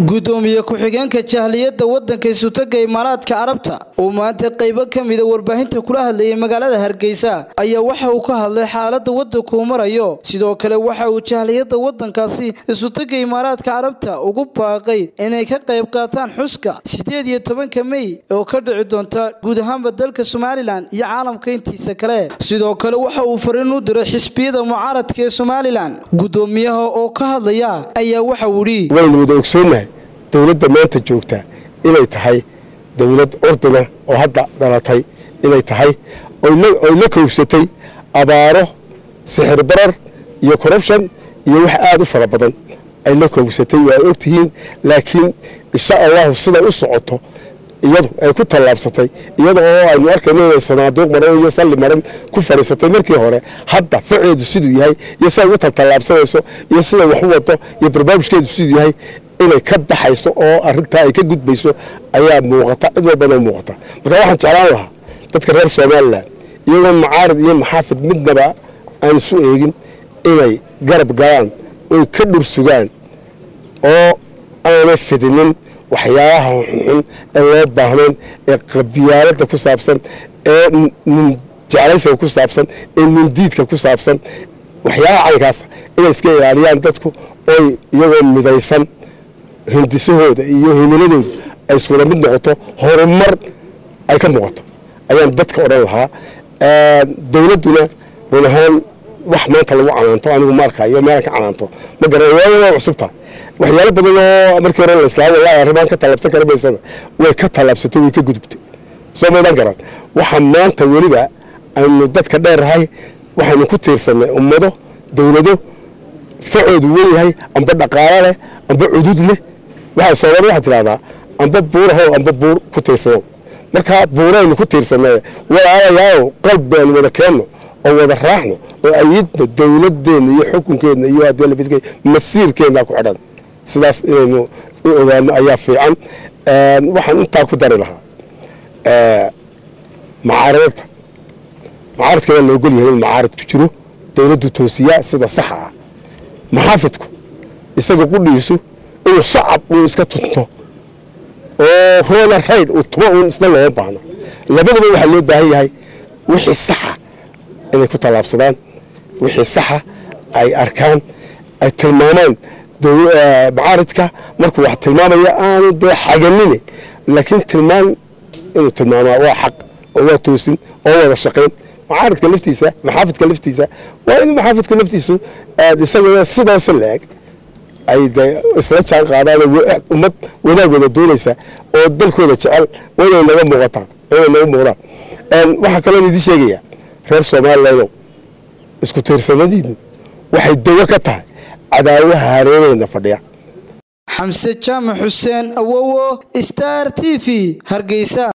gudoomiye ku-xigeenka jahliyadda waddanka isutaga imaaraadka carabta oo maanta qaybo ka mida warbaahinta kula hadlayay magaalada hargeysa ayaa waxa uu ka hadlay xaaladda waddankuu marayo sidoo kale waxa uu jahliyadda waddankaasi isutaga imaaraadka carabta ugu baaqay inay ka qayb qaataan xuska siddeed iyo tobanka mey oo ka dhici doonta guud ahaanba dalka somalilan iyo caalamka intiisa kale sidoo kale waxa uu fariin u diray xisbiyada mucaaradka ee somalilan gudoomiyaha oo ka hadlaya ayaa waxa uu yidhi waynu wada ogsoonnahay dowladda maanta joogta inay tahay dowlad ordina oo hadda dhalatay inay tahay oy la kowsatay abaaro sixir barar iyo corrubtion iyo wax aada u fara badan ay la kowsatay waa ay ogtihiin laakiin insha allahu siday u socoto iyadu ay ku tallaabsatay iyada oo aynu arkayno inay sanaaduuq maran iyo salli maran ku fadhiisatay markii hore hadda faceedu siduu yahay iyo siday ugu taltallaabsanayso iyo siday wax u wado iyo barnaamijkeedu siduu yahay inay ka baxayso oo arintaa ay ka gudbayso ayaa muuqata cid walbana muuqata marka waxaan jeclaan lahaa dadka reer somalilan iyagoo macaarid iyo maxaafid midnaba aan isu eegin inay garab galaan oy ka dhur sugaan oo aanay fidinin waxyaabaha xunxun ee loo baahnayn ee qabyaalada ku saabsan ee nin jeclaysiga ku saabsan ee nindiidka ku saabsan waxyaabaha caynkaasa inay iska ilaaliyaan dadku oy iyagoo midaysan hindisahooda iyo himiladooda ay iskula mid noqoto horumar ay ka muuqato ayaan dadka odhan lahaa dowladduna run ahaan wax maanta lagu canaanto anigu ma arkayo meelan ka canaanto ma garan waayo waa cusubta waxyaalo badan oo markii hore la islaa wallahi arrimaan ka tallaabsan kara maysana way ka tallaabsatay way ka gudubtay soo maydan garan waxa maanta weliba aynu dadka dheerrahay waxaynu ku tiirsanay ummado dowlado facoodu weyahay amba dhaqaalo leh amba cudud leh waxaa soomaalida waxaa tidhahdaa amba buurahow amba buur ku tiirsanow markaa buuraynu ku tiirsanay walaalayaao qalbi aynu wada keenno oo wada raacno oo ayidna dowladeenna iyo xukunkeedna iyo hadii masiirkeena ku xidhan sidaas inaynu u ogaano ayaa fiican waxaan intaa ku dari lahaa macaaridada macaaridka waa la ogol yahay in macaaridku jiro dowladdu toosiyaa sida saxa ah maxaafidku isaga qudhiisu inuu sacab uu iska tunto oo roona rayd uu tubo uun isna looma baahno labadaba waxaa loo baahan yahay wixii saxa inay ku tallaabsadaan wixii saxa ay arkaan ay tilmaamaan macaaridka markuu wax tilmaamaya aanu dee xaganine laakiin tilmaan inuu tilmaamaa waa xaq oo waa toosin oo wada shaqayn macaaridka laftiisa maxaafidka laftiisa waa in maxaafidku laftiisu isaga sidaas la-eg ay de isla jaan qaadaan ummad wadaag wada doonaysa oo dalkooda jecel waa inay naga muuqataan inay naga muuqdaan waxaa kaloo idin sheegaya reer somalilandow isku tiirsanadiinu waxay dawo ka tahay cadaawaha hareereyna fadhiya xamse jaamac xuseen awowo star t v hargeysa